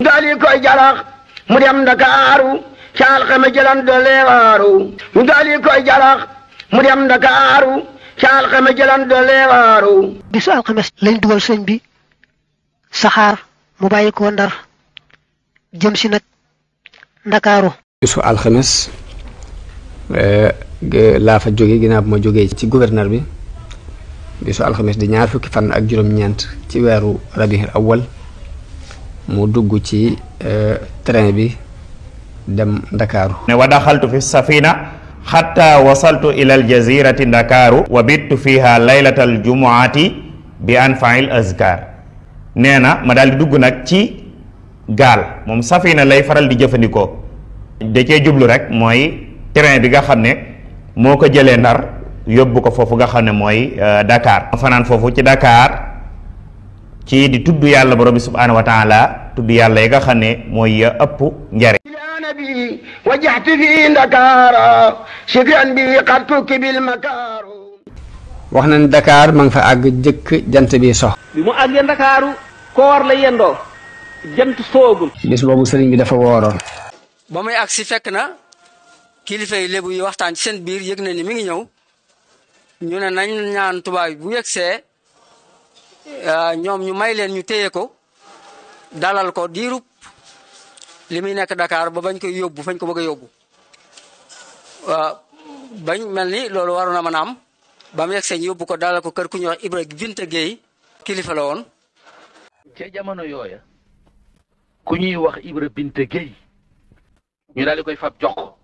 daal di koy jarax mu dem ndakaaru ca alxame jëlan doole waaru ñu daal di koy jarax mu dem ndakaaru ca alxame jëlan doole waaru bisu alxames lañ dugal sëñ bi saxaar mu bàyyi ko ndar jëm si nag ndakaaru bisu alxames laa fa jóge ginnaaw bu ma jógee ci gouverneur bi bisu alxames di ñaar fukki fan ak juróom-ñeent ci weeru rabiul awwal mu dugg ci train bi dem ndakaaru ne wa daxaltu fi safina xatta wasaltu ila aljazirati ndakaaru wa bittu fiha laylata aljumuati bi anfail azkar nee na ma daal di dugg nag ci gaal moom safina lay faral di jëfandikoo da cee jublu rek mooy train bi nga xam ne moo ko jëlee ndar yóbbu ko foofu nga xam ne mooy Dakar ma fanaan foofu ci Dakar ci di tudd yàlla borom bi subhaanahu wa taala tudd yàlla yi nga xam ne mooy ëpp njariñ nabi wajjahtu fi ndakaara shukran bi qad tukibil makaaru wax na ne Dakar ma nga fa àgg jëkk jant bi sox bi mu àggee ndakaaru koor la yendoo jant soogul bis boobu sëriñ bi dafa wooroon ba muy agsi fekk na kilifa yi lébu yi waxtaan ci seen biir yëg na ni mi ngi ñëw ñu ne nañ ñaan tubaab bu yegsee ñoom ñu may leen ñu téye ko dalal ko diirub li muy nekk Dakar ba bañ koy yóbbu fañ ko bëgg a yóbbu waaw bañ mel ni loolu waroon na mën a am ba mu yegsee ñu yóbbu ko dalal ko kër ku ñuy wax Ibra Binta Gueye kilifa la woon. ca jamono yooya ku ñuy wax Ibra Binta Gueye ñu daal di koy fab jox ko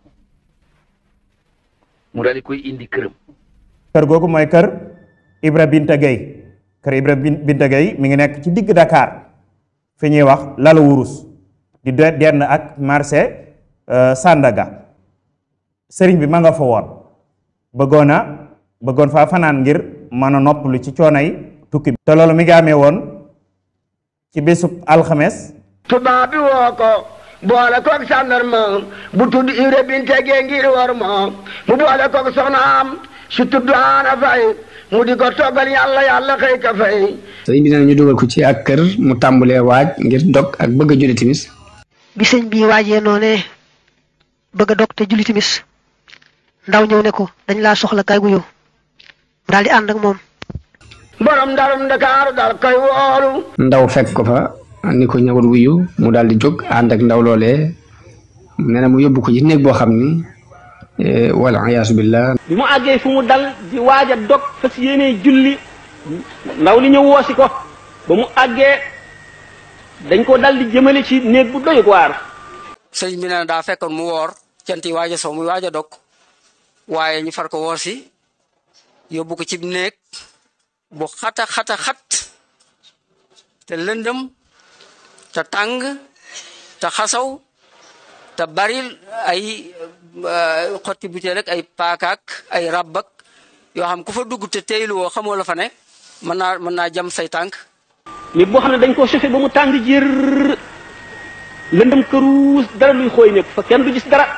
mu daal di koy indi këram. kër googu mooy kër Ibra Binta Gueye kër Ibra Binta Gueye mi ngi nekk ci digg Dakar fi ñuy wax Lalu Wurus di denn ak marché Sandaga sëriñ bi ma nga fa woon bëggoon a bëggoon faa fanaan ngir mën a noppalu ci coonay tukki bi te loolu mi ngi amee woon ci bésub alxames tubaab bi woo ko boole koog sàndarma bu tudd Ibra Binta Gueye ngir war ma mu boole koog soxnaam su tudd Aana Fay mu di ko toggal yàlla yàlla xëy ka fay sëriñ bi nee na ñu dugal ko ci ak kër mu tàmbulee waaj ngir dog ak bëgg a julli timis bi sëñ bi waajee noonee bëgg a dog te julli timis ndaw ñëw ne ko dañ laa soxla kay gu yow mu daal di ànd ak moom borom ndarum Ndakaaru dal koy woolu ndaw fekk ko fa ni ko ñëwal wuyu mu daal di jóg ànd ak ndaw loolee nee na mu yóbbu ko ci néeg boo xam ni wala iyaasu billah bi mu àggee fu mu dal di waaj a dog fas yéenee julli ndaw li ñëw woosi ko ba mu àggee dañ ko dal di jëmale ci néeg bu doy waar sëñ bi nee na daa fekkoon mu woor cant yi waaj a sow muy waaj a dog waaye ñu far ko woor si yóbbu ko ci néeg bu xata xata xat te lëndëm te tàng te xasaw te bari ay xotti butéel rek ay paakaak ay rabbak yoo xam ku fa dugg te teylu woo xamoo la fa ne mën naa mën naa jam say tànk néeg boo xam ne dañ koo chauffé ba mu tàng jër lëndëm këruus dara luy xooy nekk fa kenn du gis dara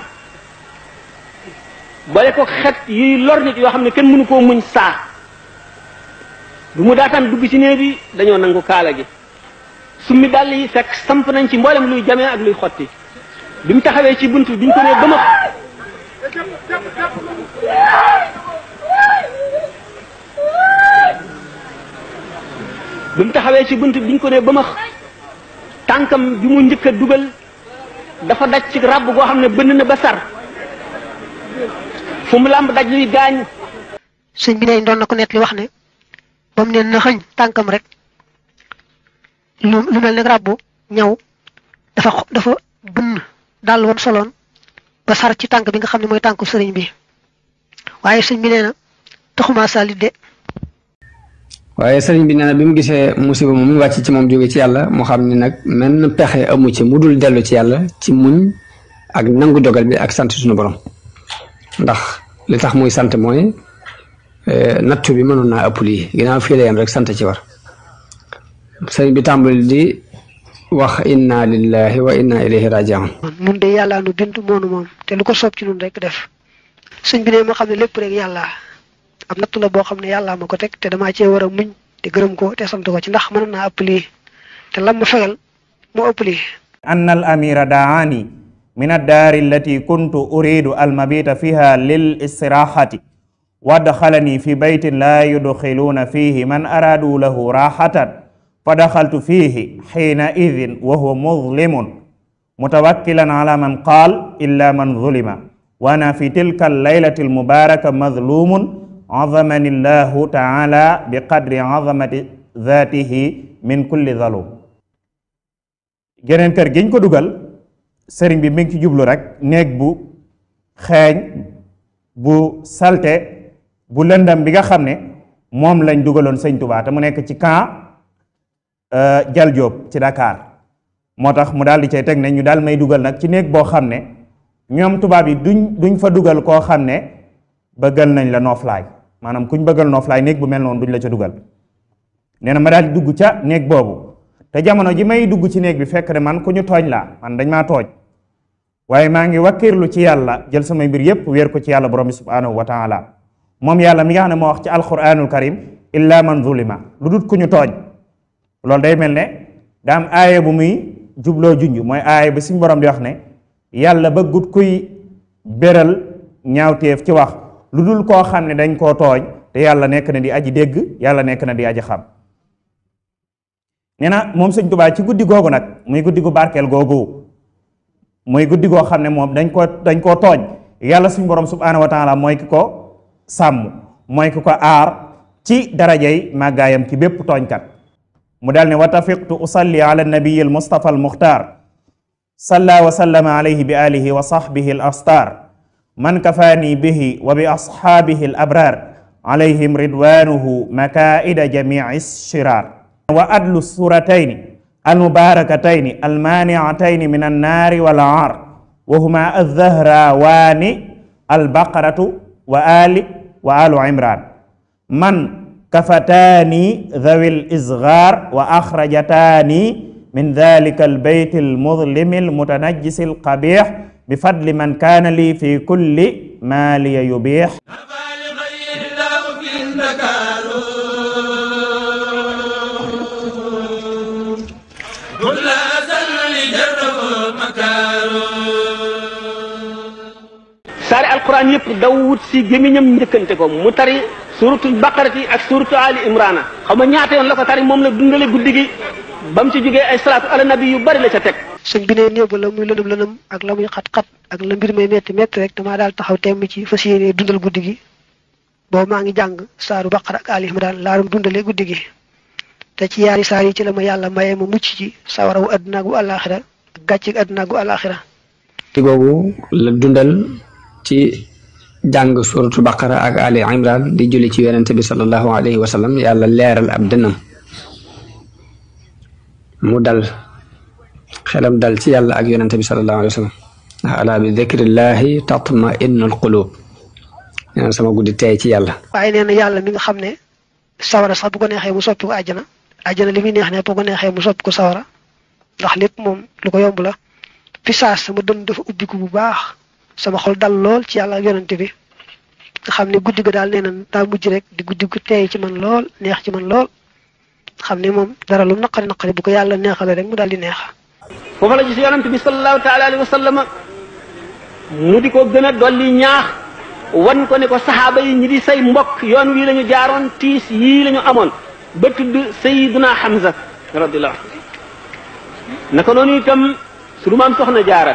boole ko xet yuy lor nit yoo xam ne kenn mënu koo muñ saa bu mu daataan dugg ci néeg bi dañoo nangu kaala gi summi dàll yi fekk samp nañ ci mboolem luy jamee ak luy xotti bi mu taxawee ci bunt bi ñu ko nee bëma bi mu taxawee ci bunt bi ñu ko nee bëma tànkam bi mu njëkk a dugal dafa daj ci ràbb goo xam ne bënn na ba sar fu mu làmb daj luy gaañ sëñ bi ne doon na ko net li wax ne ba mu ne na xëñ tànkam rek lu lu mel ne ràbbu ñaw dafa dafa bënn daal woon soloon ba sar ci tànk bi nga xam ne mooy tànku sëriñ bi waaye sëñ bi nee na taxuma salit de waaye sëriñ bi nee na bi mu gisee musiba moom mu wàcc ci moom jóge ci yàlla mu xam ni nag menn pexe amu ci mu dul dellu ci yàlla ci muñ ak nangu dogal bi ak sant suñu borom ndax li tax muy sant mooy nattu bi mënoon naa ëpp lii ginnaaw fii la yem rek sant ci war sëriñ bi tàmbali di wax inna lillahi wa inna ilayhi rajiun nun de yàlla nu bind moonu moom te lu ko soob ci nun rek def sëñ bi ne moo xam ne lépp rek yàlla am nattu la boo xam ne yàlla ma ko teg te damaa cee war a muñ te gërëm ko te sant ko ci ndax mën naa ëpp lii te lam ma fegal moo ëpp lii anna al amira daani min addaari allati kuntu uridu almabita fiha lil istirahati wadxalani fi baytin la yudxiluuna fihi man araadu lahu raxatan fa daxaltu fihi xiina idin wa huwa muzlimun mutawakkilan ala man qaal illa man zulima wa ana fi tilka allaylati almubaraka mazlumun azamani llahu taala bi qadri azamati zatihi min kulli zalum geneen kër giñ ko dugal sëriñ bi mi ngi ci jublu rek néeg bu xeeñ bu salte bu lëndam bi nga xam ne moom lañ dugaloon sëñ Tuubaa te mu nekk ci camp Jal Jóob ci Dakar moo tax mu daal di cay teg ne ñu daal may dugal nag ci néeg boo xam ne ñoom tubaab yi duñ duñ fa dugal koo xam ne bëggal nañ la nooflaay maanaam kuñ bëggal nooflaay néeg bu mel noonu duñ la ca dugal nee na ma daal di dugg ca néeg boobu te jamono ji may dugg ci néeg bi fekk ne man ku ñu tooñ laa man dañ maa tooñ waaye maa ngi wakkirlu ci yàlla jël samay mbir yépp wéer ko ci yàlla borom bi subhanahu wa taala moom yàlla mi nga xam ne moo wax ci alquranul karim illa man zulima lu dut ku ñu tooñ loolu day mel ne daa am aaya bu muy jubloo junj mooy aaya bi suñu borom di wax ne yàlla bëggut kuy béral ñaawteef ci wax lu dul koo xam ne dañ koo tooñ te yàlla nekk na di aji dégg yàlla nekk na di aji xam nee na moom sëñ Tuubaa ci guddi googu nag muy guddi gu barkeel googu muy guddi goo xam ne moom dañ koo dañ koo tooñ yàlla suñu borom subhanahu wa taala mooy ki ko sàmm mooy ki ko aar ci darajay màggaayam ci bépp tooñkat mu daal ne wa tafiqtu usalli ala nabiyi al mustafa al muxtaar salla wa sallama alayhi bi alihi wa sahbihi al astar man kafaani bihi wa bi ashaabihi al abrar alayhim ridwanuhu makaida jamii shirar wa adlu suratayni almubarakatayni almaniatayni min annaari wal aar wa huma alzahrawaani albaqaratu wa ali wa alu imran man kafataani dhawi lisgar wa akhrajataani min dhalika albayt almudlimi almutanajjisi alqabih bifadli man kana li fi kulli ma liya yubih saari alquran yëpp daw wut si gémmiñam njëkkante ko mu tari suratul baqarati ak suratu ali imrana xam nga ñaata yoon la ko tari moom la dundale guddi gi ba mu ci jógee ay salaatu ala nabi yu bari la ca teg sëñ bi ne néew ba la muy lënëm lënëm ak la muy xat-xat ak la mbir may metti metti rek damaa daal taxaw temm ci fas yéene dundal guddi gi boobu maa ngi jàng saaru baqara ak ali imran laa doon dundale guddi gi te ci yaari saar yi ci la ma yàlla maye ma mucc ci sawara wu àdduna gu àllaaxira ak gàcce àdduna gu àllaaxira ci googu la dundal ci jàng suratu baqara ak ali imran di julli ci yonente bi salallahu alayhi wa sallam yàlla leeral ab dënnam mu dal xelam dal ci yàlla ak yonente bi salallahu alayhi wa sallam ndax ala bi dikrillahi tatma innul qulub nee na sama guddi tey ci yàlla waaye nee na yàlla mi nga xam ne sawara sax bu ko neexee mu soppi ko àjjana àjjana li muy neex ne bu ko neexee mu soppi ko sawara ndax lépp moom lu ko yomb la fi saas sama dënn dafa ubbiku bu baax sama xol dal lool ci yàlla ak yonante bi nga xam ne guddi ga daal nee na daa mujj rek di guddi gu teey ci man lool neex ci man lool xam ne moom dara lu naqari naqari bu ko yàlla neexale rek mu daal di neex foofa la gis yonante bi sallallahu taala alayhi wa sallam mu di ko gën a dolli ñaax wan ko ne ko saxaaba yi ñi di say mbokk yoon wii la ñu jaaroon tiis yii la ñu amoon ba tudd sayiduna Hamza radiyallahu anhu naka noonu itam su maam soxna jaara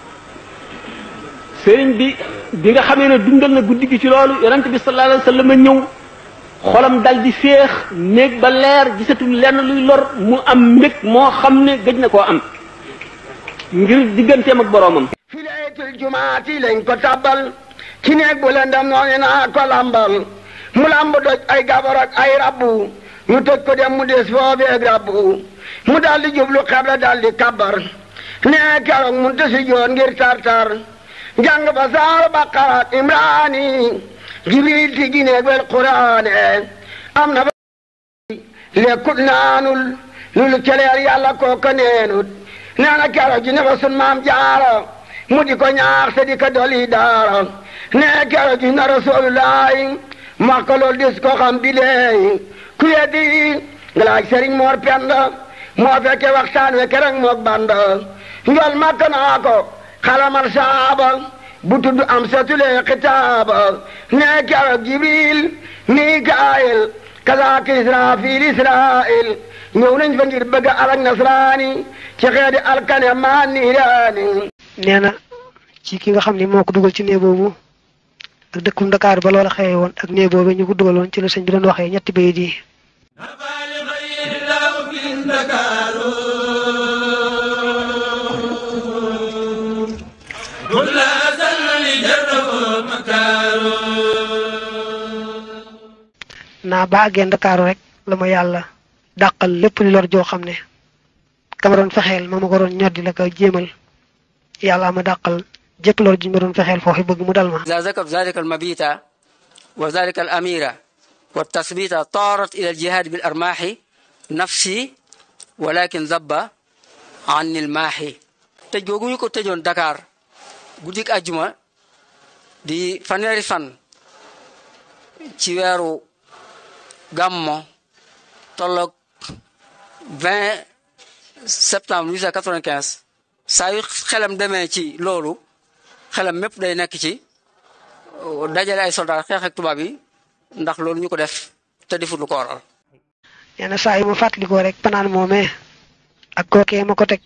sëriñ bi bi nga xamee ne dundal na guddi gi ci loolu yonent bi sallallahu alayhi wa sallam ñëw xolam dal di féex néeg ba leer gisatul lenn luy lor mu am mbég moo xam ne gëj na koo am ngir digganteem ak boroomam fi laytul jumaati lañ ko tabbal ci néeg bu lëndam noonu naa ko lambal mu lamb doj ay gabar ak ay rabbu ñu tëj ko dem mu des foofu ak rabbu mu dal di jublu xebla dal di kabar nee keroog mu tësi joon ngir tartar jàng ba saar baqara ak imraani jibril ti gineeg wel quraane am na ba lekkut naanul lulu celeer yàlla kooka neenut nee na keroog ji ne fa sun maam jaara mu di ko ñaax te di ko doli daara nee keroog ji na rasulullahi makka lool dis ko xam bileey ku yeddi nga laaj sëriñ moor penda moo fekke waxtaan we kerek mook banda njol makka naa ko xalamal saaba bu tudd am satulee xitaaba nee keroog jibril mikaayil kazaaka israfil israil ñëw nañ fa ngir bëgg alak nasraani ci xeeti alkane maa niiraani nee na ci ki nga xam ne moo ko dugal ci néeg boobu ak dëkkum Dakar ba loola xewe woon ak néeg boobu ñu ko dugaloon ci la sëñ bi doon waxee ñetti bayit yi naa ba àggee Ndakaaru rek la ma yàlla dàqal lépp li lor joo xam ne kama doon fexeel ma ma ko doon ñoddi la ko jéemal yàlla ma dàqal jëpp lor ji ma doon fexeel foofu bëgg mu dal ma إذا ذكر ذلك المبيت وذلك الأمير والتثبيت طارت إلى الجهاد بالأرماح نفسي ولكن ذب عني الماحي tëj googu ñu ko tëjoon Dakar guddik ajjuma di fanweeri fan ci weeru gàmmo tolloog 20 septembre 1895 saa yu xelam demee ci loolu xelam mépp day nekk ci dajale ay soldat xeex ak tubaab yi ndax loolu ñu ko def te defut lu ko waral nee na saa yu ma fàttalikoo rek panaan moomee ak kookee ma ko teg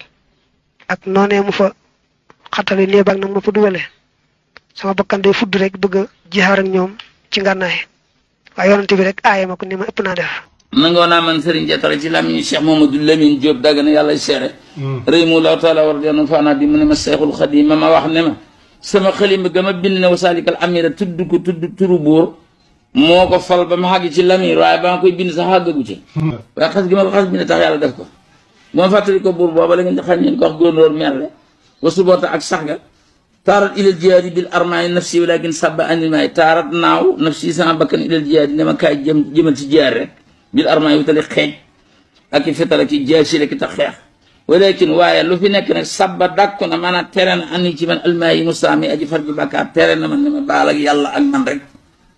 ak noonee mu fa xattali néeg ak nag ma fa dugale sama bakkan day fudd rek bëgg a jihaar ak ñoom ci ngànnaay waaye yonante bi rek aaye ma ko ni ma ëpp naa def nangoo naa man Serigne Jatara ci làmmiñu Cheikh Mamadou Lamine Diop dagg na yàlla seere rëy mu law taala war dena faanaa bi mu ne ma Seexul Xadim ma ma wax ne ma sama xalima ga ma bind ne wasaalikal amira tudd ko tudd turu buur moo ko fal ba ma xàgg ci lamir waaye ba ma koy bind sax xàggagu ci waaye xas gi ma ko xas bind tax yàlla def ko bu ma fàttali ko buur booba la ngeen xam ngeen ko wax góornóor merle wa suboota ak sax ga taarat ilal jihaadi bil armaay nafsi walakin sabba animaay taarat naaw nafsi sama bakkan ilal jihaadi ne ma kaay jëm jëmal ci jihaad rek bil armaay wutali xeej ak i fetal ak i jaasi rek tax xeex walakin waaye lu fi nekk nag sabba dàkku na maanaam tere na ani ci man almaayi musaami aji far ji bàkkaar tere na man ne ma baal ak yàlla ak man rek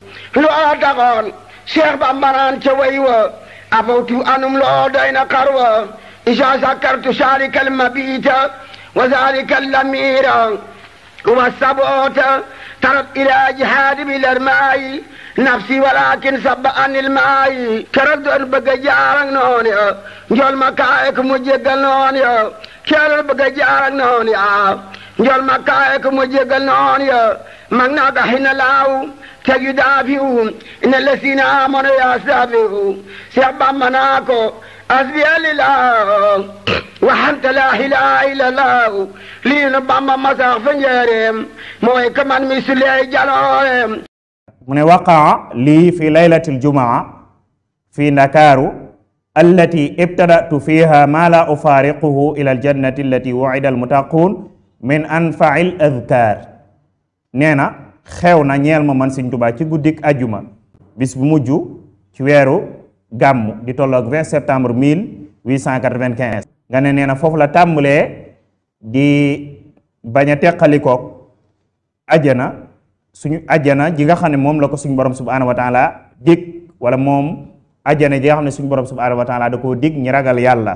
loola taxoon Cheikh Bamba naan ca way wa afawtu anum loo doy na xarwa isa sakartu saalika almabita wa zalika allamira wa sabota tarat ila jihaadi bil armaayi nafsi walakin sabba anil maayi keroog doon bëgg a jaar ak noonu ya njool ma kaay ko mu jéggal noonu ya keroog bëgg a jaar ak noonu ya njool ma kaay ko mu jéggal noonu ya mag naa ko xina laaw teg yu daafiwu ina lasina amono ya saafiwu Seex Bamba naa ko asbiya lillah waxante laa ilaaha illallah lii nu Bamba masax fa njëreem mooy ka man mi suley jalooreem mu ne waqaa lii fi laylati aljumaa fi ndakaaru allati ibtadatu fiha ma la ufaariquhu ila aljannati allati wucida almutaquun min anfai l adkaar nee na xew na ñeel ma man Sëñ Tuubaa ci guddik ajjuma bis bu mujj ci weeru gàmmu di tolloog 20 septembre 1895 nga ne nee na foofu la tàmbalee di bañ a teqalikoog ajjana suñu ajjana ji nga xam ne moom la ko suñu borom subhanahu wa taala dig wala moom ajjana ji nga xam ne suñu borom subhanahu wa taala da koo dig ñi ragal yàlla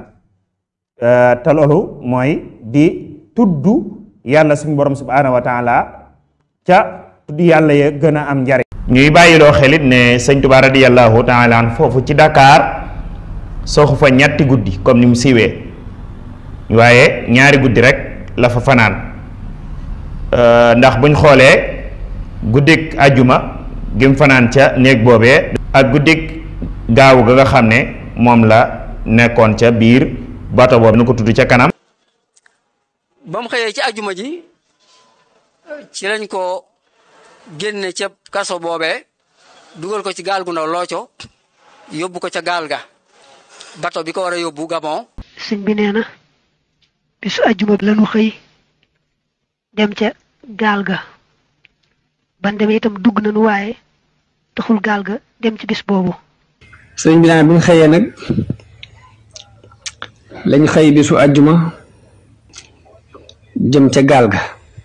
te loolu mooy di tudd yàlla suñu borom subhanahu wa taala ca tudd yàlla ya gën a am njariñ ñuy bàyyiloo xelit ne sëñ Tuubaa radiyallahu taala an foofu ci Dakar soxu fa ñetti guddi comme ni mu siiwee waaye ñaari guddi rek la fa fanaan ndax buñ xoolee guddik ajjuma gim fanaan ca néeg boobee ak guddik gaawu ga nga xam ne moom la nekkoon ca biir bato boobu nu ko tudd ca kanam ba mu xëyee ci ajjuma ji ci lañ ko génne ca kaso boobee dugal ko ci gaal gu ndaw looco yóbbu ko ca gaal ga bato bi ko war a yóbbu Gabon sëñ bi nee na bisu ajjuma bi lañu xëy dem ca gaal ga ban demee itam dugg nañu waaye taxul gaal ga dem ci bis boobu sëriñ bi naan bi ñu xëyee nag lañ xëy bisu àjjuma jëm ca gaal ga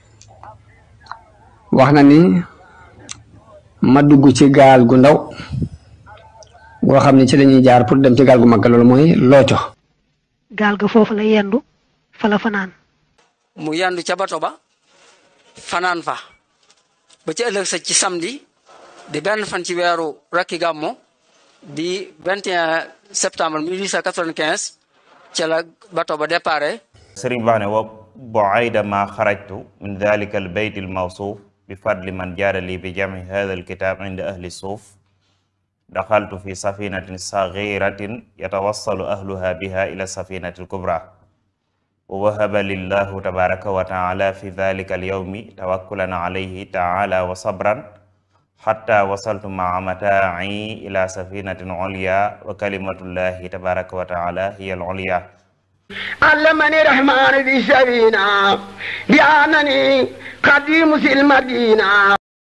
wax na ni ma dugg ci gaal gu ndaw goo xam ne ci lañuy jaar pour dem ci gaal gu mag loolu mooy looco gaal ga foofu la yendu fa la fanaan mu yandu ca bato ba fanaan fa ba ci ëllëg sa ci samedi di benn fan ci weeru rakki gàmmo di 21 septembre 1895 ca la bato ba déparé sëriñ bi wax ne wa buayda ma xarajtu min dalika al bayt al mawsuuf bi fadli man jaada li bi jami hada al kitab inda ahli suuf daxaltu fi safinatin sagiratin yatawassalu ahluha biha ila safinati al kubra wa wahaba lillahu tabaraka wa taala fi dalika al yawmi tawakkulan alayhi taala wa sabran xatta wasaltu maa mataa'i ila safinatin ulya wa kalimatullahi tabaraka wa taala hiya al ulya علمني الرحمن في سبينا بأنني قديم المدينة